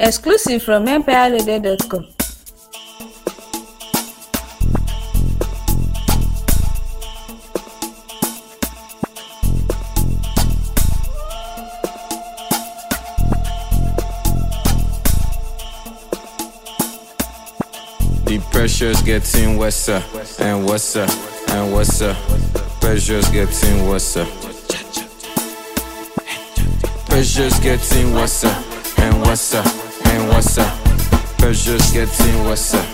Exclusive from empireradio.com. The pressure's getting worse uh, and worse uh, and worse. uh. Pressure's getting worse. uh. Pressure's getting worse uh, and worse uh, and worse. uh. Pressure's getting worse. uh.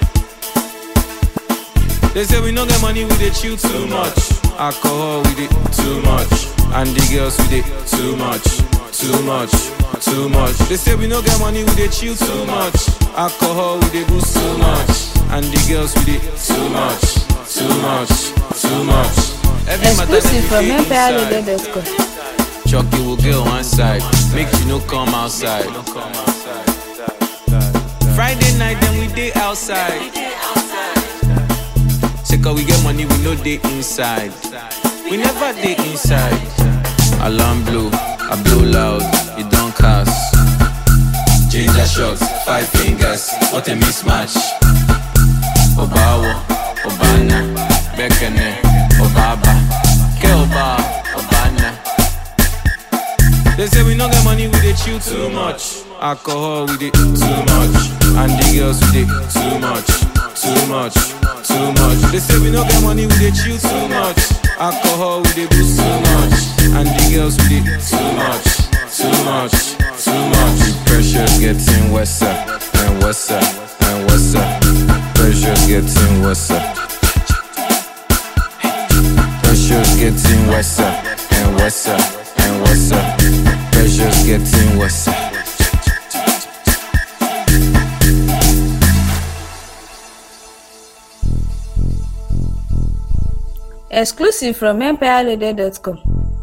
They say we no get money, we dey chill too much. Alcohol, we dey too much. And the girls, we dey too much, too much, too much. They say we no get money, we dey chill too much. Alcohol, we dey boost too much. And the girls, we dey too much, too much, too much. Every matter that Exclusive you from dey inside. empireradio.com. Chucky will get one side, make you no come outside. Friday night, then we day outside. Say cause we get money, we no day inside. We never day inside. Alarm blow, I blow loud, it don't cast. Ginger shots, five fingers, what a mismatch. Obawo, Obana, Bekene, Obaba, Keoba, Obana. They say we no get money, we dey chill too much. Alcohol, we dey too much. And the girls, we dey too much, too much, too much. They say we no get money, we dey chill too much. Alcohol, we dey boost too much. And the girls, we dey too much, too much, too much. The pressure's getting worse uh, and worse uh, and worse. uh. Pressure's getting worse. uh. Pressure's getting worse uh, and worse uh, and worse. uh. Pressure's getting worse. uh. Exclusive from empireradio.com.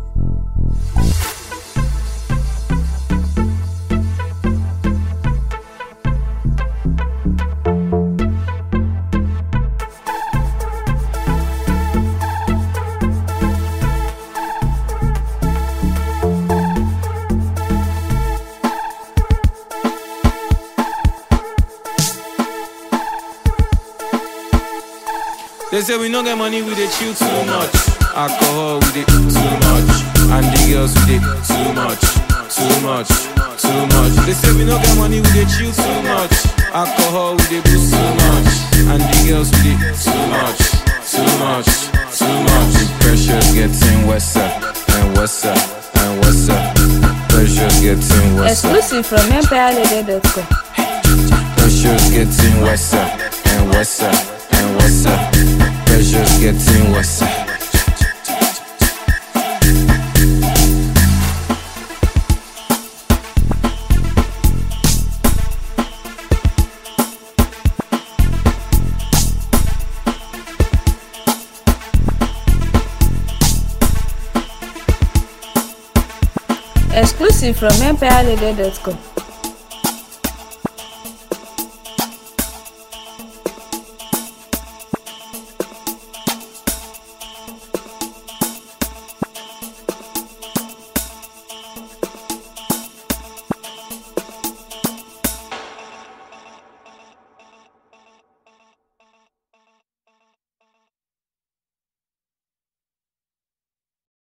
They say we no get money, we dey chill too much. Alcohol, we dey too much. And the girls, we dey too much, too much, too much. They say we no get money, we dey chill too much. Alcohol, we dey boost too much. And the girls, we dey too much, too much, too much. The pressure's getting worse uh, and worse uh, and worse. uh. Pressure's getting worse. uh. Exclusive from empireradio.com. Pressure's getting worse uh, and worse uh, and worse. uh. Pressure's getting worse. uh. Exclusive from empireradio.com.